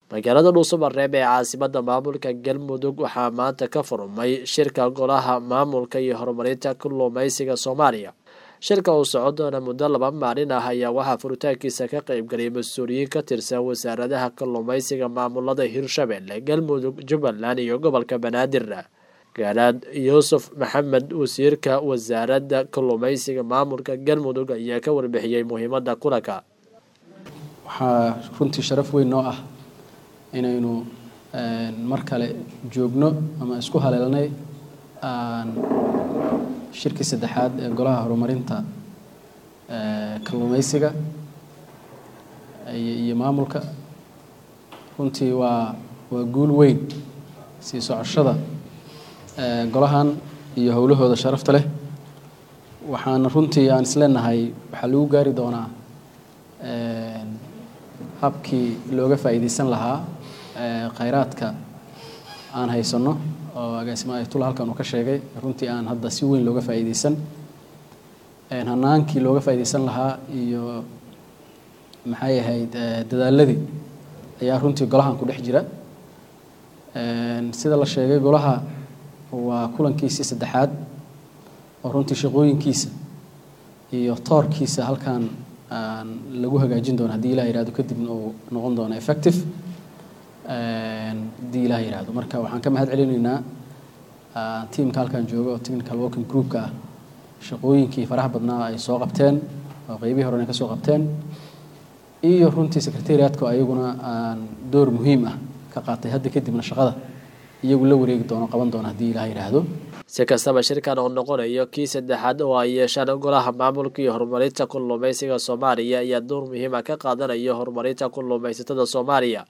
magaalada dhuusamareeb ee caasimada maamulka galmudug waxaa maanta ka furmay shirka golaha maamulka iyo horumarinta kalluumeysiga soomaaliya shirka uu socon doona muddo laba maalin ah ayaa waxaa furitaankiisa ka qeybgalay mas-uuliyiin ka tirsan wasaaradaha kalluumeysiga maamulada hirshabelle galmudug jubbaland iyo gobolka banaadir gaalaad yuusuf maxamed wasiirka wasaaradda kalluumeysiga maamulka galmudug ayaa ka warbixiyey muhiimada kulanka waxaa runtii sharaf weyn noo ah inaynu mar kale joogno ama isku haleelnay shirkii saddexaad ee golaha horumarinta kalluumeysiga iyo maamulka runtii waa waa guul weyn sii socoshada golahan iyo howlahooda sharafta leh waxaana runtii aan isleenahay waxaa lagu gaari doonaa habkii looga faa'iideysan lahaa khayraadka aan haysanno oo agaasimo ayatullah halkan uu ka sheegay runtii aan hadda si weyn looga faa'iideysan hanaankii looga faa'iideysan lahaa iyo maxay ahayd dadaaladii ayaa runtii golahan ku dhex jira sida la sheegay golaha waa kulankiisii saddexaad oo runtii shaqooyinkiisa iyo toorkiisa halkan lagu hagaajin doono haddii ilah yihahdo kadibna uu noqon doono effective haddii ilah yihahdo marka waxaan ka mahad celinaynaa tiamka halkan jooga oo technical working groupka ah shaqooyinkii faraha badnaa ay soo qabteen oo qeybihii horena ka soo qabteen iyo runtii secretariatka ayaguna door muhiim ah ka qaatay hadda kadibna shaqada iyagu la wareegi doono qaban doono haddii ilah yidhaahdo si kastaba shirkan oo noqonayo kii saddexaad oo ay yeeshaan golaha maamulka iyo horumarinta kalluumeysiga soomaaliya ayaa door muhiima ka qaadanaya horumarinta kalluumeysatada soomaaliya